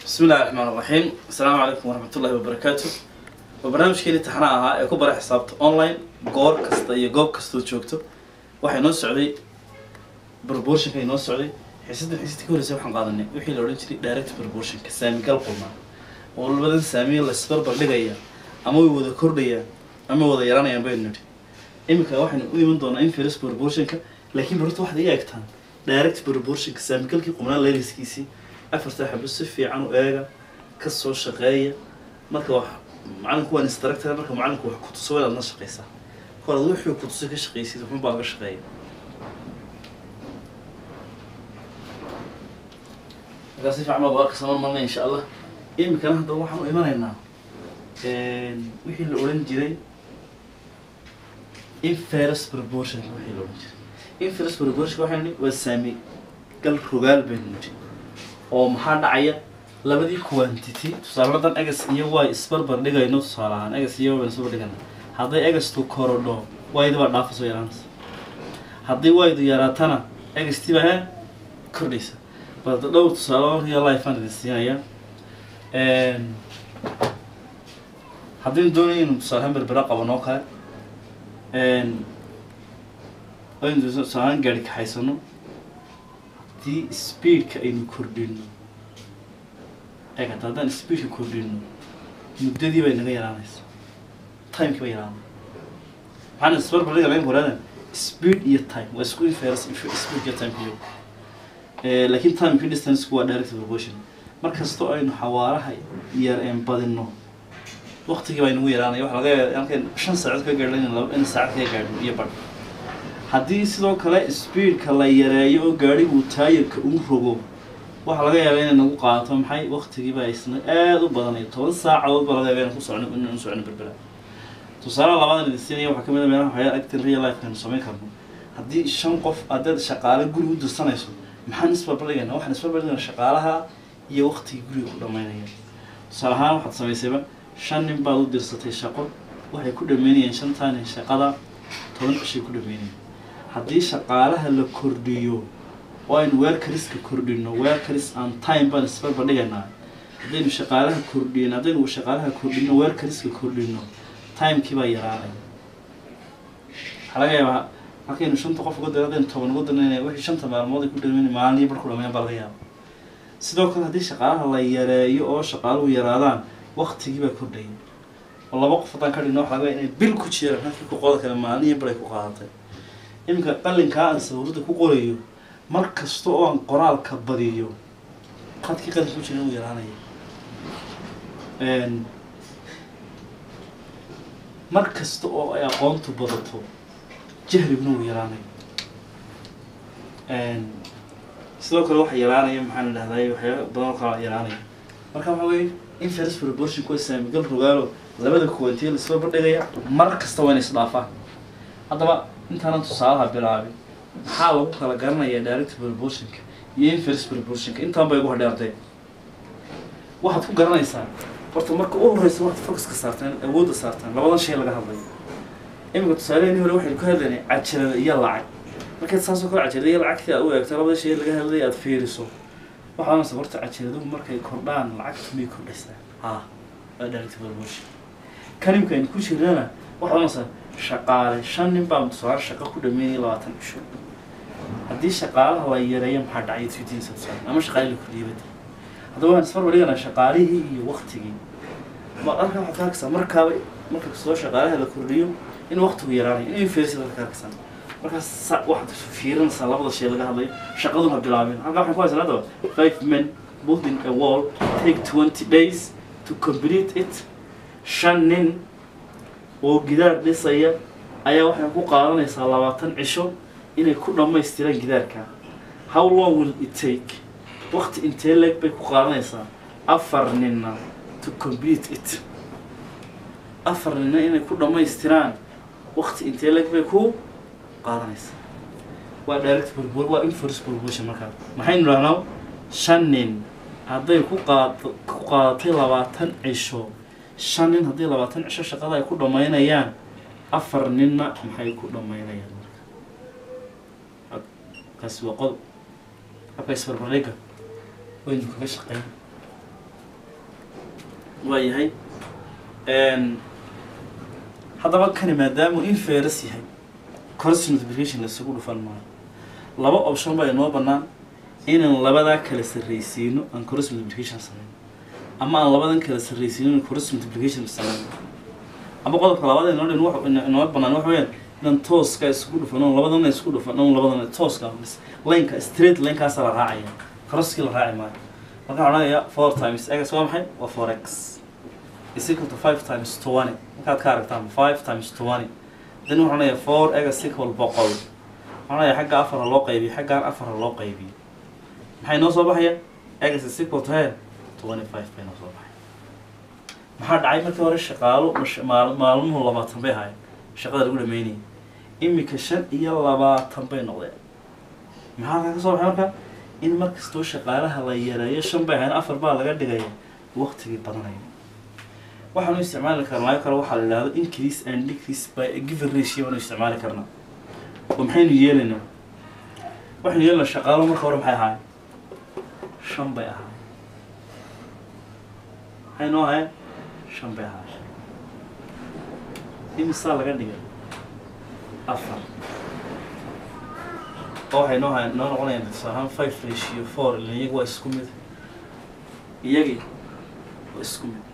bismi illahi raxmaan raxiim asalaamu calaykum waraxmat ullahi wabarakaatu waa barnaamijkeeni taxna ahaa ee ku bara xisaabta online goor kasta iyo goob kastoo joogto waxaa inoo socday proportionka inoo socday xiisaddan xiisadii ka horreysay waxaan qaadanay wixii la odhan jiray direct proportionka saamigal qulmaa oo labadan saamiya la isbarbar dhigaya ama way wada kordhayaan ama wada yaranayaan baynu nidhi iminka waxaynu u iman doonaa inverse proportionka laakiin barta waxaad iga eegtaan direct proportionka saamigalkii qumnaa leeliskiisii afarta xabo si fiican u eega ka soo shaqeeya marka wax macalinku waan instructor marka macalinku wax ku tuso waa inaad la shaqeysaa kor aad wixii ku tusay ka shaqeysid waxun baa laga shaqeeya markaa si fiican baa baarka saman marna insha allah iminkana haddaba waxaan u imanaynaa wixii la odhan jiray inferus proportion wixii la odhan jiray inferus proportion waxaynu nihi waa saami gal rogaal baynu nihi oo maxaa dhacaya labadii quantity tusaaladan egas iyo way isbarbar dhigayno tusaale ahaan egas iyo waan isbarbar dhigana hadday egastu korodho waydi baa dhaafa soo yaraanaysa haddii waydu yaraatana egastii baa he kordhaysa balda dhowr tusaale real life aan idin siinaya haddaynu doonaya inu tusaalehaan berbera qabanoo kale aynu tusaalehaan gaari kaxaysano haddii speedka aynu kordhino eegata haddaan speedka kordhino muddadii bay naga yaraanaysa timekii bay yaraanay maxaan isbarbar dhiga laga horaadan speed iyo time waa isku inference speed iyo time iyo laakiin timekii distance waa direct proportion markastoo aynu xawaaraha yar een badino waqtigii baa inagu yaraanaya waxa laga yaaba halkan shan saacood ka gaadho in laba in saacad ka gaadho iyo badh haddii sidoo kale speedka la yareeyo oo gaadhigu taayirka uu rogo waxaa laga yaabaa inay nagu qaadato maxay waqtigiiba isna aada u badanayo toban saacadood baa laga yaaba inaan ku socno inaan socno berbera tusaale labadan idin siinaya waxaa kamid a meelaha waxyaala actin real life aynu samayn karno haddii shan qof haddaad shaqaale guri u dirsanayso maxaan isbarbardhigayna waxaan isbarbardhigayna shaqaalaha iyo waqtigii guriga ku dhamaynaya tusaale ahaan waxaad samaysayba shan nin baad u dirsatay shaqo waxay ku dhameynayeen shantaan nin shaqada toban cishay ku dhameynayeen haddii shaqaalaha la kordhiyo oo aynu weerkariska kordhino weerkaris aan time baan isbarbar dhigaynaa haddaynu shaqaalaha kordhin haddaynu shaqaalaha kordhino weerkariska kordhino timekii baa yaraanaya waxaa laga yaabaa halkaynu shanta qof uga diro haddaynu toban uga dirnayna wixii shanta maalmood ay ku dhameyn maalin bar ku dhameyn baa laga yaaba sidoo kale haddii shaqaalaha la yareeyo oo shaqaaluhu yaraadaan waqtigii baa kordhaya oo laba qof haddaan ka dhigno waxa laga yaaba inay bil ku jiraan halkii ku qoda kale maalin iyo bar ay ku qaadatay iminka qalinkaa aan sawirada ku qorayo mar kasta oo aan qoraalka badiyo qadkii qalinka ku jira uu yaraanaya mar kasta oo ay aqoontu badato jahriguna uu yaraanaya sidoo kale waxa yaraanaya maxaan idhahday waxyaaba badan oo kala yaraanaya marka waxa weye inference proportion kuwa saamigal rogaalo labada kuwantiya la isla bardhigaya mar kasta waa inay isdhaafaan haddaba intaanan tusaalaha bilaabin maxaa lagu kala garanaya direct proportionka iyo inverse proportionka intaan bay ugu hadheertay waxaad ku garanaysaa horta marka u horeysa waxaad focuska saartaan awoodda saartaan labadan shay laga hadlayo iminka tusaaleheni hore waxaynu ka hadlaynay cajalada iyo lacag markaad saasoo kale cajalada iyo lacagtii aad u eegto labada shay laga hadlaya aad fiiriso waxaa oranaysa horta cajaladuhu markay kordhaan lacagtu may kordhaysaa ha waa direct proportion kan imika aynu ku jirnana waxaad oranaysaa shaqaale shan nin baa tusaale shaqo ku dhameynaya labaatan cisho haddii shaqaalaha la yareeyo maxaa dhacay twitiinsa tusaale ama shaqaale la kordhiyay badi haddaba waan isbarbar dhiganaa shaqaalihii iyo waqtigii ma arka waxaad ka arkaysaa markaaba marka kastoo shaqaalaha la kordhiyo in waqtigu yaraanayo in infersi dadka ka arkaysaa markaas waxaad fiirinaysaa labada shay laga hadlayo shaqaduna bilaabeen halkaa waxaan ku haysan haddaba five men building a wall take twenty days to complete it shan nin oo gidaar dhisaya ayaa waxay ku qaadanaysaa labaatan cisho inay ku dhammaystiraan gidaarka how long will it take waqti intee leeg bay ku qaadanaysaa afar ninna to complete it afar ninna inay ku dhammaystiraan waqti intee leeg bay ku qaadanaysaa waa direct proportion waa inverse proportion markaa maxaynu dhahnaa shan nin hadday ku qaad ku qaadatay labaatan cisho shan nin haddii labaatan cisho shaqada ay ku dhammaynayaan afar ninna maxay ku dhammaynayaan marka kaasi waa qodob habka isbarbardhigga waynu kaga shaqeyn waa yahay haddaba kani maadaamuu inferus yahay cross multiplication laisugu dhufan maayo laba option baa inoo bannaan inaan labadaa kala sarraysiino aan cross multiplication samayno ama aan labadan kala sarraysiino in cross multiplication samayno ama qodobka labaad inoo dhin wax inoo bannaan waxa weeyaan inaan tooska isku dhufano labadana isku dhufano labadana tooska lineka straight linekaasa la raacaya crosskii la raaci maayo marka waxaan odhanayaa four times x waa maxay waa four x is equal to five times twenty markaad ka aragtaan five times twenty then waxaan odhanayaa four x equal boqol waxaan odhanayaa xagga afar ha loo qaybiyo xaggaan afar ha loo qaybiyo maxay noo soo baxaya x is equal to he twenty five bay noo soo baxay maxaa dhacay markii hore shaqaalo mash- maal- maalmuhu labaatan bay ahaayeen shaqada lagu dhameynayay imika shan iyo labaatan bay noqdeen maxaa halkaa ka soo baxay marka in markastoo shaqaalaha la yareeyo shan bay ahayn afar baa laga dhigaya waqtigii badanaya waxaanu isticmaali karnaa kale waxaa la yidhahdo increase and decrease by a given ratio aanu isticmaali karnaa oo maxaynu yeelaynaa waxaynu yeelanaa shaqaalo marka hore maxay ahaayeen shan bay ahaayeen maxay noo ahaayeen shan bay ahaayeen imisaa laga dhigay afar oo waxay noo hayan noo noqonayaan tusaale ahaan five ratio four ilan iyaga waa isku mid iyagii waa isku mid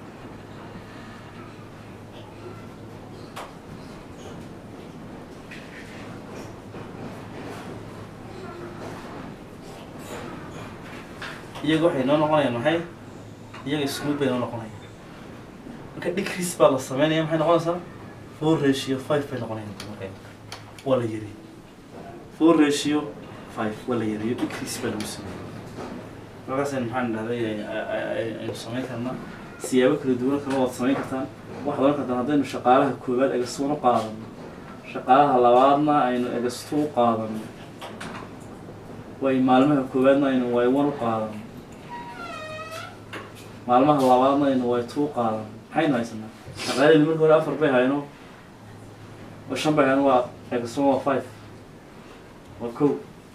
iyaga waxay noo noqonayaan maxay iyaga isku mid bay noo noqonayaan marka decrease baa la sameynaya maxay noqonaysaa four ratio five bay noqonayaan marka waa la yariyey four ratio five waa la yareeyo decrease baa lagu sameeyey markaasaynu maxaan dhahday aynu samayn karnaa siyaabo kala duwan kale waad samayn kartaan waxaad oran kartaan haddaynu shaqaalaha koowaad egastuun u qaadano shaqaalaha labaadna aynu egastu u qaadano way maalmaha koowaadna aynu way one u qaadano maalmaha labaadna aynu way two u qaadano maxaynu haysanaa shaqaalahaynu markii hore afar bay hayno oo shan bay hayno waa egastuun waa five waa kow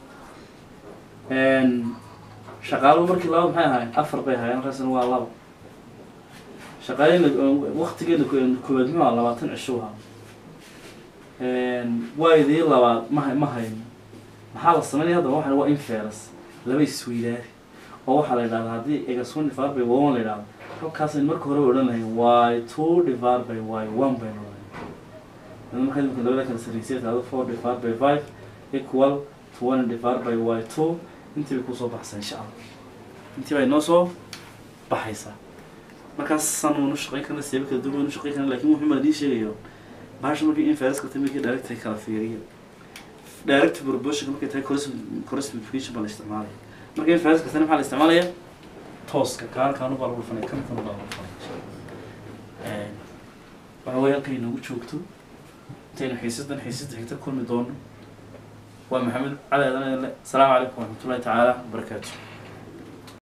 shaqaaluhu markii labaad maxay ahaayeen afar bay ahaayeen markaasna waa laba shaqaaleyna waktigeena koowaad muxuu ahaa labaatan cisho ahaa waydii labaad ma ma hayno maxaa la sameynaya haddaba waxan waa inferus laba isweydaari oo waxaa la yidhahdaa haddii egas one divided by one la yidhahdo halkaasaynu marka hore odhan lahayn y two divided by y one baynu odhan markaa imika labada kala sarreysay tahdo four divided by five equal twenty divided by y two intii bay kusoo baxaysaa insha allah intii bay noo soo baxaysaa markaas san waynu shaqayn karna siyaabo kala duwan waynu shaqayn karna lakin wuxuu maa idiin sheegayo bahasha markii inference ka tamid direct ay kala fiiriyo direct proportion markay tahay cross cross multiplication baa la isticmaalaya marka inference ka tani maxaa la isticmaalaya tooska kaan kaanu baa lagu dhufanaya kan kan baa lagu dhufanaya waxa weeye halkay inoogu joogto intaynu xiisadan xiisada xigta kulmi doono waa maxamed cali adan asalaamu calaykum waraxmatullahi tacaala wabarakaatu